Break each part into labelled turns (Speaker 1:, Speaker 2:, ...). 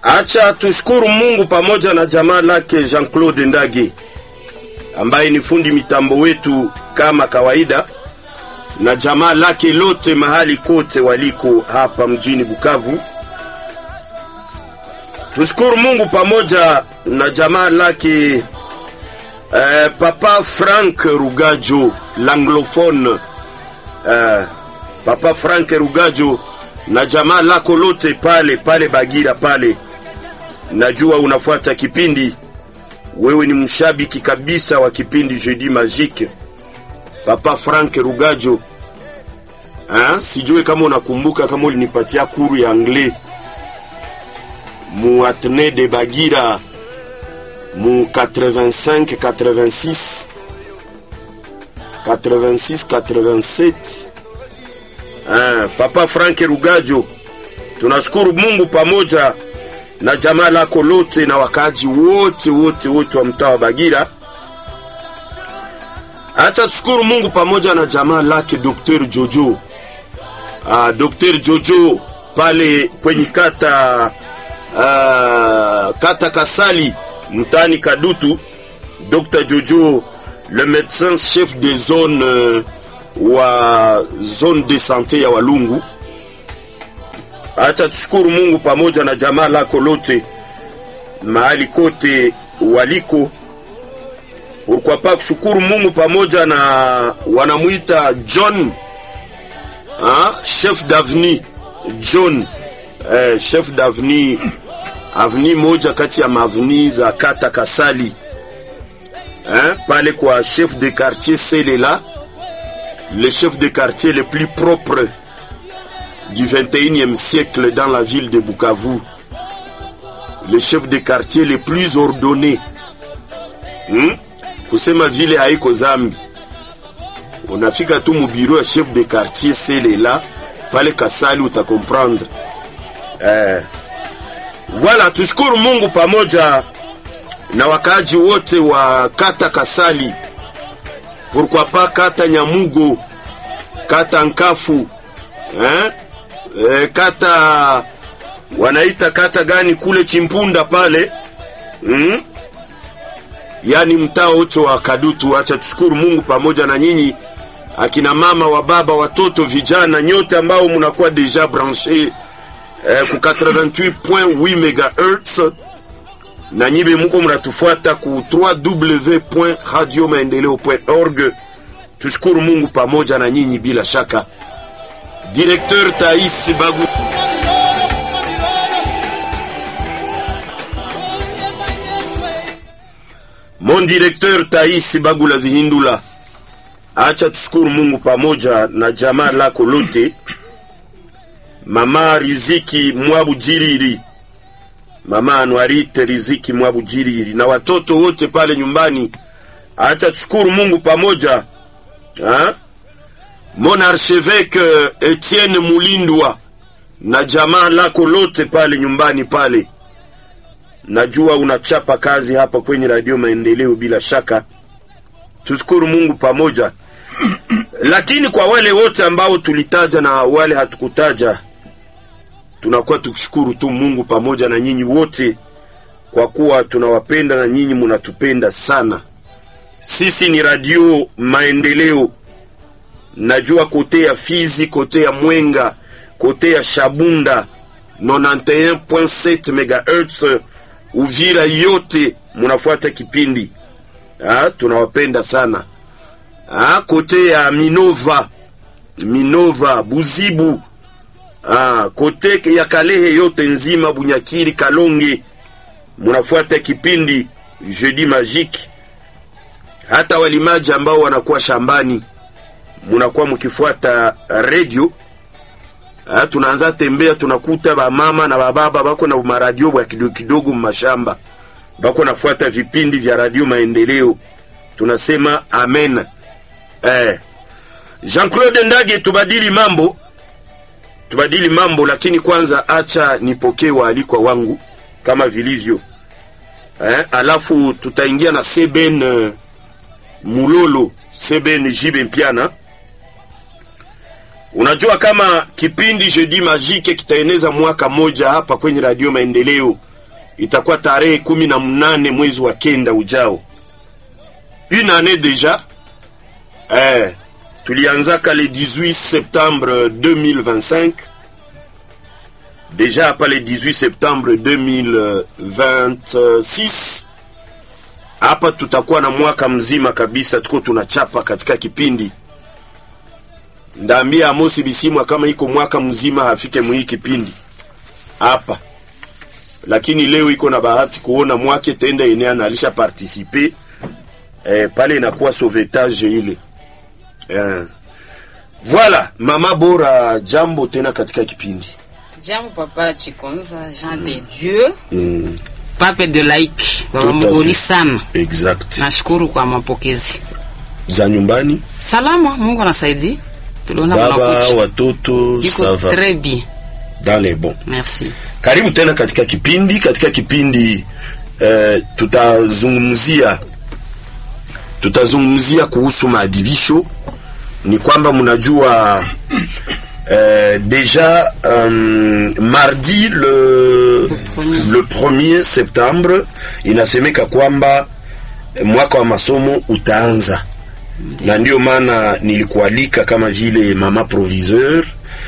Speaker 1: Acha tushukuru Mungu pamoja na jamaa lake Jean-Claude Ndage ambaye ni fundi mitambo wetu kama kawaida, na jamaa lake lote mahali kote waliko hapa mjini Bukavu. Tushukuru Mungu pamoja na jamaa lake eh, Papa Frank Rugajo l'anglophone eh, Papa Frank Rugajo na jamaa lako lote pale pale Bagira pale. Najua unafuata kipindi, wewe ni mshabiki kabisa wa kipindi Jeudi Magique. Papa Frank Rugajo ha? Sijue kama unakumbuka kama ulinipatia kuru ya anglais mu Atene de Bagira mu 85 86 86 87 Ah, Papa Frank Rugajo, tunashukuru Mungu pamoja na jamaa lako lote na wakaji wote wote wote wa mtaa wa Bagira. Acha tushukuru Mungu pamoja na jamaa lake Dr. Jojo. Ah, Dr. Jojo pale kwenye kata ah, kata Kasali mtaani Kadutu. Dr. Jojo le médecin chef de zone euh, wa zone de sante ya Walungu. Acha tushukuru Mungu pamoja na jamaa lako lote mahali kote waliko. Pourquoi pas kushukuru Mungu pamoja na wanamwita John ha? chef d'avenue John eh, chef d'avenue avni moja kati ya mavni za kata Kasali eh, pale kwa chef de quartier Selela le chef de quartier le plus propre du 21e siècle dans la ville de Bukavu, le chef de quartier le plus ordonné. Hmm? Kusema vile haiko zambi, unafika tu mubiro ya chef de quartier Selela pale Kasali utakomprendre. Eh, voilà, tushukuru Mungu pamoja na wakaaji wote wa kata Kasali pourquoi pas kata Nyamugo, kata Nkafu eh? E, kata wanaita kata gani kule Chimpunda pale mm? Yaani mtaa wote wa Kadutu. Acha tushukuru Mungu pamoja na nyinyi akina mama wa baba watoto vijana nyote ambao mnakuwa deja branché eh, ku 88.8 MHz na nyibe muko mnatufuata ku www.radiomaendeleo.org. Tushukuru Mungu pamoja na nyinyi bila shaka. Directeur Taïs Bagu Mon directeur Taïs Bagula Zihindula, acha tushukuru Mungu pamoja na jamaa lako lote, mama Riziki Mwabu Jiriri Mama Anwarite Riziki Mwabu Jiriri na watoto wote pale nyumbani, acha tushukuru Mungu pamoja ha? Mon archevêque Etienne Mulindwa na jamaa lako lote pale nyumbani pale, najua unachapa kazi hapa kwenye Radio Maendeleo bila shaka, tushukuru Mungu pamoja. Lakini kwa wale wote ambao tulitaja na wale hatukutaja tunakuwa tukishukuru tu Mungu pamoja na nyinyi wote, kwa kuwa tunawapenda na nyinyi munatupenda sana. Sisi ni Radio Maendeleo, najua kote ya Fizi, kote ya Mwenga, kote ya Shabunda 91.7 MHz, Uvira yote munafuata kipindi ha, tunawapenda sana ha, kote ya Minova, Minova, Buzibu Ah, kote ya Kalehe yote nzima Bunyakiri, Kalonge munafuata kipindi Jeudi Magique. Hata walimaji ambao wanakuwa shambani munakuwa mkifuata radio. Ah, tunaanza tembea tunakuta bamama na bababa bako na maradio bwa kidogo kidogo mashamba bako nafuata vipindi vya radio Maendeleo. Tunasema amen. Eh, Jean-Claude Ndage, tubadili mambo tubadili mambo, lakini kwanza acha nipokee waalikwa wangu kama vilivyo eh, alafu tutaingia na Seben uh, Mulolo Seben Jibe Mpiana. Unajua kama kipindi Jeudi Magique kitaeneza mwaka moja hapa kwenye Radio Maendeleo itakuwa tarehe kumi na mnane mwezi wa kenda ujao une année déjà eh, tulianzaka le 18 septembre 2025 déjà hapa le 18 septembre 2026 hapa tutakuwa na mwaka mzima kabisa tuko tunachapa katika kipindi ndaambia Amosi Bisimwa kama iko mwaka mzima hafike mwii kipindi hapa, lakini leo iko na bahati kuona mwake tenda enea na alisha participe eh, pale inakuwa sauvetage ile eh. Voilà, mama bora, jambo tena katika kipindi
Speaker 2: Jambo papa Chikonza Jean de Dieu
Speaker 1: mm.
Speaker 2: pape de laik baba
Speaker 1: Tout à
Speaker 2: mgoli
Speaker 1: fait.
Speaker 2: sana.
Speaker 1: Exact.
Speaker 2: Nashukuru kwa mapokezi
Speaker 1: za nyumbani,
Speaker 2: salama. Mungu anasaidia, tuliona
Speaker 1: baba
Speaker 2: mnakuja.
Speaker 1: watoto, ça
Speaker 2: Iko
Speaker 1: va
Speaker 2: très bien,
Speaker 1: dans les bons.
Speaker 2: merci.
Speaker 1: Karibu tena katika kipindi. Katika kipindi eh, tutazungumzia tutazungumzia kuhusu maadhibisho. Ni kwamba mnajua eh, deja um, mardi le,
Speaker 2: premier.
Speaker 1: le 1er septembre inasemeka kwamba eh, mwaka wa masomo utaanza na ndio maana nilikualika kama vile mama proviseur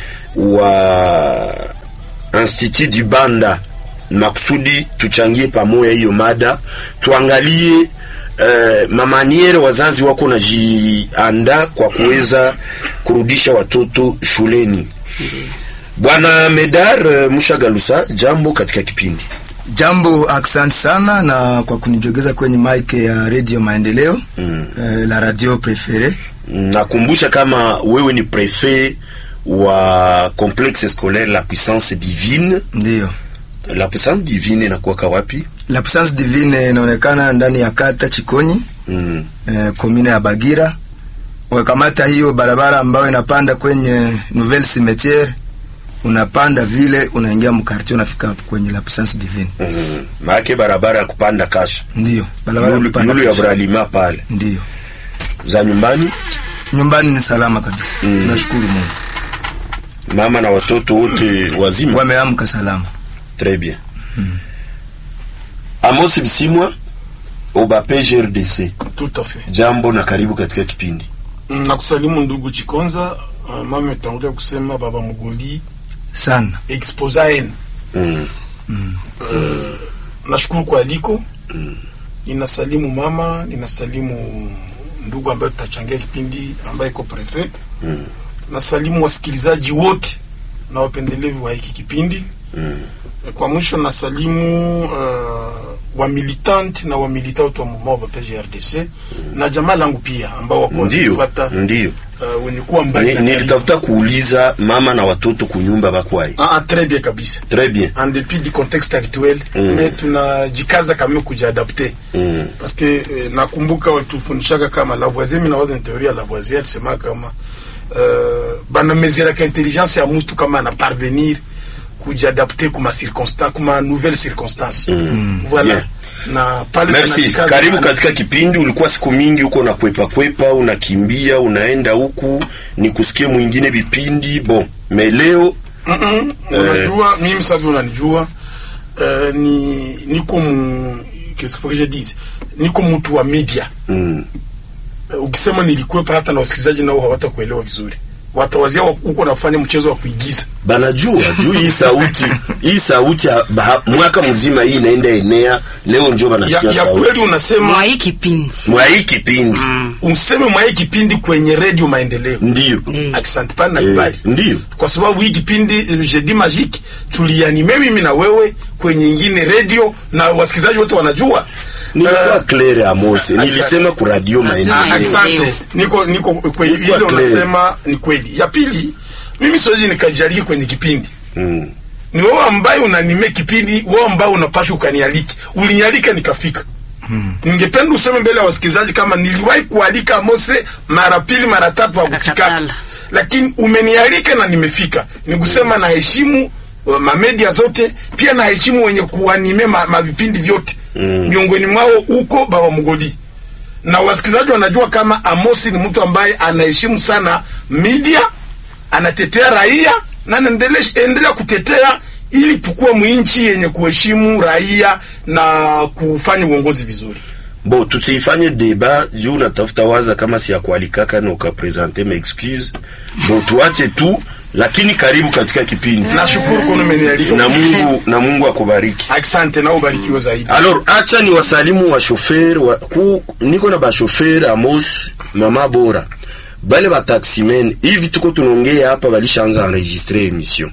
Speaker 1: wa Institut du Banda makusudi tuchangie pamoja hiyo mada, tuangalie eh, mamaniere wazazi wako najiandaa kwa kuweza kurudisha watoto shuleni. Bwana Medar eh, Mushagalusa, jambo katika kipindi.
Speaker 3: Jambo, asante sana na kwa kunijogeza kwenye mic ya Radio Maendeleo mm. eh, la radio prefere.
Speaker 1: Nakumbusha kama wewe ni prefet wa complexe scolaire la puissance divine.
Speaker 3: Ndiyo,
Speaker 1: La puissance divine inakuwaka wapi?
Speaker 3: la puissance divine inaonekana ndani ya kata Chikonyi
Speaker 1: Mm.
Speaker 3: eh, komine ya Bagira. Wakamata hiyo barabara ambayo inapanda kwenye Nouvelle Cimetière, unapanda vile unaingia mkartie, unafika hapo kwenye la puissance divine.
Speaker 1: Mm. Maake barabara ya kupanda kasha
Speaker 3: Ndiyo, barabara ya
Speaker 1: yulu
Speaker 3: kupanda
Speaker 1: yulu ya
Speaker 3: kisha.
Speaker 1: bralima pale
Speaker 3: Ndiyo,
Speaker 1: za nyumbani,
Speaker 3: nyumbani ni salama kabisa
Speaker 1: Mm.
Speaker 3: nashukuru Mungu,
Speaker 1: mama na watoto wote wazima.
Speaker 3: wameamka salama.
Speaker 1: Très bien. Amos Bisimwa Obape GRDC,
Speaker 4: Tout à fait.
Speaker 1: jambo na karibu katika kipindi.
Speaker 4: Mm, Nakusalimu ndugu Chikonza. Uh, mama ametangulia kusema baba Mugoli
Speaker 3: Sana
Speaker 4: exposa en.
Speaker 1: Mm.
Speaker 4: Nashukuru kwa aliko. Ninasalimu mama, ninasalimu ndugu ambaye tutachangia kipindi ambaye iko prefet.
Speaker 1: Mm.
Speaker 4: Nasalimu wasikilizaji wote na wapendelevu wa hiki kipindi.
Speaker 1: Mm.
Speaker 4: Kwa mwisho nasalimu uh, wamilitant na wamilitant wa mouvement wa PGRDC na jamaa langu pia ambao wako
Speaker 1: Ndio,
Speaker 4: wanatufuata,
Speaker 1: ndio.
Speaker 4: uh, wenye kuwa mbali
Speaker 1: Ni-
Speaker 4: na karibu.
Speaker 1: Nilitafuta kuuliza mama na watoto kunyumba bakwai.
Speaker 4: Ah, ah, très bien kabisa
Speaker 1: Très bien.
Speaker 4: en dépit du contexte actuel
Speaker 1: Mm.
Speaker 4: mais tunajikaza kama kujiadapte
Speaker 1: Mm.
Speaker 4: parce que eh, nakumbuka watufundishaka kama Lavoisier, mimi nawaza ni teoria ya Lavoisier alisema kama uh, banamezeraka intelligence ya mtu kama ana parvenir kujiadapte kuma circonstance kuma nouvelle circonstance
Speaker 1: Mm.
Speaker 4: voilà
Speaker 1: Bien.
Speaker 4: na pale
Speaker 1: Merci.
Speaker 4: tunajikaza
Speaker 1: Karibu
Speaker 4: sana.
Speaker 1: katika kipindi. Ulikuwa siku mingi huko na kwepa kwepa, unakimbia unaenda huku, ni kusikia mwingine vipindi bon, mais leo
Speaker 4: Mm-mm. unajua mimi sasa hivi unanijua uh, ni niko mu qu'est-ce qu'il faut que je dise niko mtu wa media
Speaker 1: mm,
Speaker 4: Uh, ukisema nilikwepa hata na wasikilizaji nao hawatakuelewa vizuri watawazia wa- huko nafanya mchezo wa kuigiza
Speaker 1: banajua juu hii sauti hii sauti ya- ba- mwaka mzima hii inaenda enea, leo njo
Speaker 4: ya,
Speaker 1: banasikia
Speaker 4: ya kweli
Speaker 1: sauti
Speaker 4: unasema
Speaker 2: Mwa hii kipindi
Speaker 1: mwa hii kipindi
Speaker 4: useme mwa hii kipindi kwenye redio maendeleo
Speaker 1: ndio
Speaker 2: Mm.
Speaker 4: asante pana na
Speaker 1: eh,
Speaker 4: kubali
Speaker 1: ndio
Speaker 4: kwa sababu hii kipindi eh, jeudi magique tulianime mimi na wewe kwenye ingine redio na wasikilizaji wote wanajua
Speaker 1: nilikuwa
Speaker 4: Eh,
Speaker 1: Claire Amos, nilisema ku radio
Speaker 2: Radio
Speaker 1: maendeleo.
Speaker 2: Maendeleo.
Speaker 4: asante niko niko kwenye
Speaker 1: Ilikuwa
Speaker 4: ile
Speaker 1: clear.
Speaker 4: unasema ni kweli ya pili mimi siwezi nikajariki kwenye kipindi
Speaker 1: Mm.
Speaker 4: ni wewe ambaye unanime kipindi, wewe ambaye unapasha ukanialiki. Ulinialika nikafika. Ningependa useme mbele ya wasikilizaji kama niliwahi kualika Mose mara pili mara tatu hakufika,
Speaker 2: Akakatala.
Speaker 4: lakini umenialika na nimefika. Ni kusema naheshimu uh, mamedia zote, pia naheshimu wenye kuanime ma, ma vipindi vyote
Speaker 1: Mm.
Speaker 4: miongoni mwao huko Baba Mugodi na wasikilizaji wanajua kama Amosi ni mtu ambaye anaheshimu sana media, anatetea raia na anaendelea endelea kutetea ili tukuwe mwinchi yenye kuheshimu raia na kufanya uongozi vizuri
Speaker 1: bo tusiifanye deba juu unatafuta waza kama si ya kualikaka na ukapresente ma excuse bo tuache tu lakini karibu katika kipindi
Speaker 4: nashukuru kuna umenialika
Speaker 1: na mungu na mungu akubariki
Speaker 4: asante na ubarikiwe zaidi
Speaker 1: alors acha ni wasalimu wa shofer wa, ku, niko na bashofer amos mama bora bale bataximen hivi tuko tunaongea hapa balishaanza enregistre emission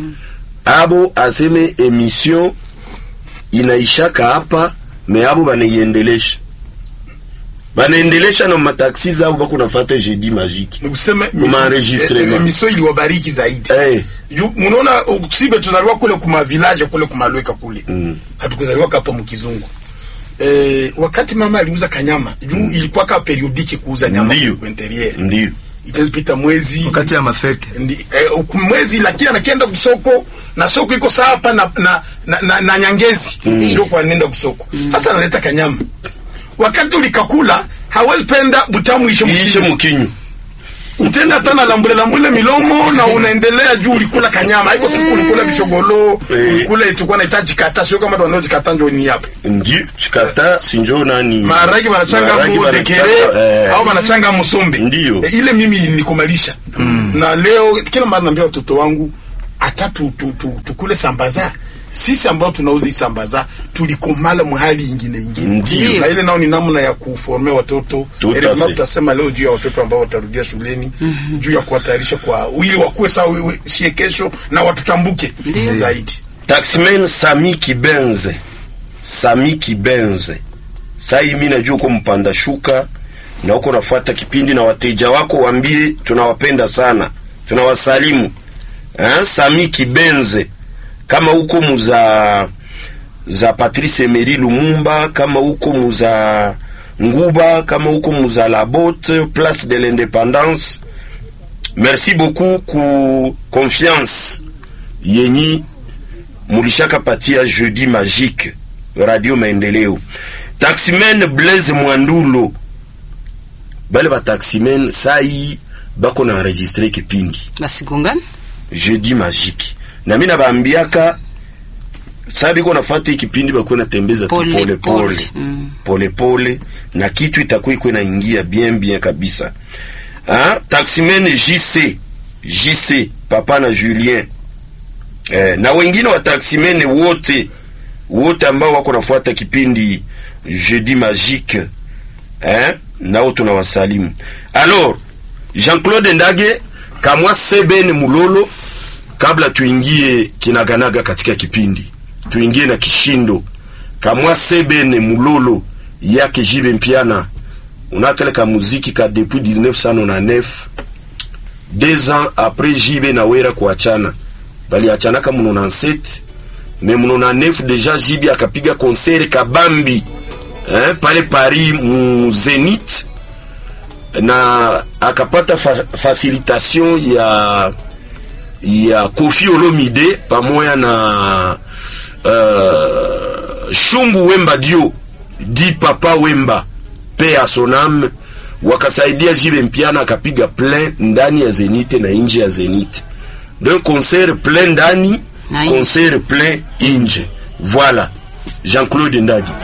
Speaker 1: abo aseme emission inaishaka hapa me abo banaiendelesha banaendelesha na mataksi zao bako nafata jeudi magique
Speaker 4: ni kusema
Speaker 1: Maenregistrement.
Speaker 4: emission iliwabariki zaidi
Speaker 1: hey,
Speaker 4: Ju- munaona uh, sibe tuzaliwa kule kuma village kule kumalweka kule
Speaker 1: Mm.
Speaker 4: hatukuzaliwa hapa mkizungu eh, wakati mama aliuza kanyama juu ilikuwa ka periodike kuuza nyama
Speaker 1: Ndiyo.
Speaker 4: kwa interieur
Speaker 1: ndio
Speaker 4: itazipita mwezi
Speaker 3: wakati ya mafete
Speaker 4: Ndi, eh, uku- mwezi lakini anakienda kusoko na soko iko saa hapa na, na, na, na, na nyangezi ndio kwa nenda kusoko hasa analeta kanyama wakati ulikakula hawezi penda butamu ishe
Speaker 1: iishe
Speaker 4: mkinyo
Speaker 1: mkinyu
Speaker 4: utenda hata na lambule lambule milomo na unaendelea juu ulikula kanyama haiko sisi kulikula vishogolo
Speaker 1: Eh.
Speaker 4: ulikula itakuwa nahitaji kata sio kama wanaojikata njo ni hapa
Speaker 1: ndio chikata sinjo nani
Speaker 4: maharagi wanachanga
Speaker 1: Maharagi
Speaker 4: mu
Speaker 1: wanachanga,
Speaker 4: dekere
Speaker 1: eh,
Speaker 4: au wanachanga musombe
Speaker 1: Ndiyo.
Speaker 4: Eh, ile mimi nikomalisha na leo kila mara naambia watoto wangu hata tu, tu, tu, tukule sambaza sisi ambao tunauza hii sambaza tulikomala mahali ingine ingine
Speaker 1: Ndiyo.
Speaker 4: na ile nao ni namna ya kuformea watoto
Speaker 1: Tout à
Speaker 4: Erezima
Speaker 1: fait.
Speaker 4: tutasema leo juu ya watoto ambao watarudia shuleni juu ya kuwatayarisha kwa ili wakuwe sawa wewe- sie kesho na watutambuke
Speaker 2: Ndiyo.
Speaker 4: zaidi
Speaker 1: taxman sami kibenze sami kibenze sai mi najua uko mpanda shuka na uko nafuata kipindi na wateja wako waambie tunawapenda sana tunawasalimu eh, sami kibenze kama uko muza za Patrice Emery Lumumba kama uko muza Nguba kama uko muza Labote place de l'indépendance merci beaucoup ku confiance yenyi mulishaka patia jeudi magique radio maendeleo taximen blaise mwandulo bale bataximen sai bako na enregistre kipindi
Speaker 2: basigongani
Speaker 1: jeudi magique na mi nabaambiaka saa biko nafata hii kipindi bakuwe natembeza tu
Speaker 2: Pole,
Speaker 1: pole pole
Speaker 2: pole. Mm.
Speaker 1: pole pole na kitu itakuwa ikuwe naingia bien bien kabisa ha? taximen jc jc papa na julien eh, na wengine wa taximene wote wote ambao wako nafuata kipindi jeudi magique eh, nao tunawasalimu alors jean-claude ndage kamwa sebene mulolo kabla tuingie kinaganaga katika kipindi tuingie na kishindo kamwa sebene mulolo yake jibe mpiana unakale ka muziki ka depuis 1999 deux ans après jibe na wera kuachana baliachanaka mu 97 me mu 99 deja jibe akapiga concert kabambi eh, pale Paris mu Zenith na akapata fa facilitation ya ya Kofi Olomide pamoja na uh, Shungu Wemba Dio di Papa Wemba pe a son âme wakasaidia Jibe Mpiana akapiga plein ndani ya Zenith na nje ya Zenith donc concert plein ndani
Speaker 2: Na nje.
Speaker 1: concert plein nje voilà Jean-Claude Ndagi